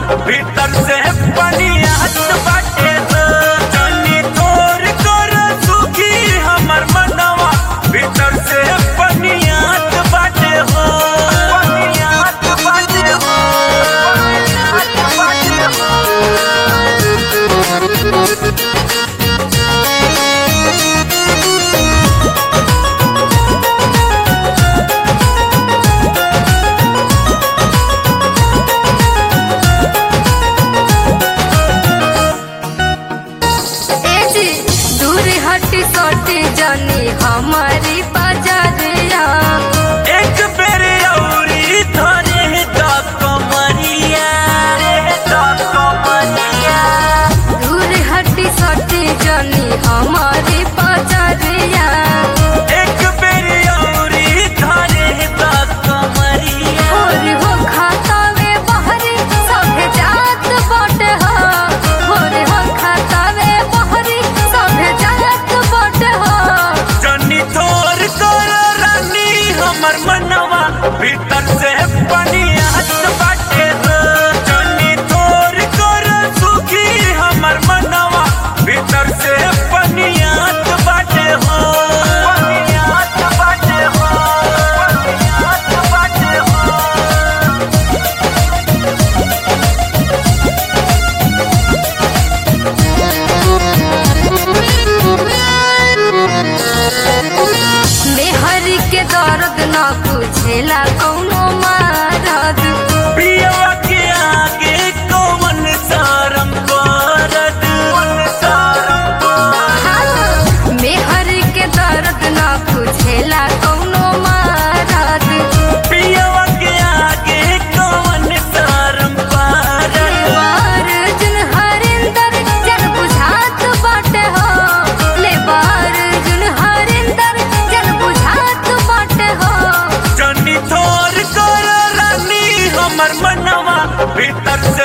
भीतर से पनियात बाटे हो जनी तोर कर सुखी हमर मनवा भीतर से पनियात बाटे हो पनियात बाटे हो पनियात बाटे हो ए जी दूर हटी सोटी जानी हमारी बाजारिया एक बेर औरी धरे द कमरिया द कमरिया दूर हटी सोटी जानी हमारी बाजारिया एक बेर औरी धरे द कमरिया और हो खाता में बहरी सभे जात बाटे हो और हो खाता में बहरी सभे जात बाटे हो जनी तोर कर रानी हमर मनवा भीतर से पनियात बाटे हो जनी तोर कर सुखी हमर मनवा भीतर से पनियात बाटे हो पनियात बाटे हो पनियात बाटे हो मेहरी के दर्द न बुझेला कौनो मारद पियवा के आगे कौन सारम करद कौन सारम करद मेहरी के दर्द न बुझेला कौनो मारद पियवा के आगे कौन सारम करद लेबार जुन हरिंदर जन बुझात बाटे हो लेबार जुन हरिंदर जन बुझात बाटे हो जनी थोर कर रानी हमर मनवा भीतर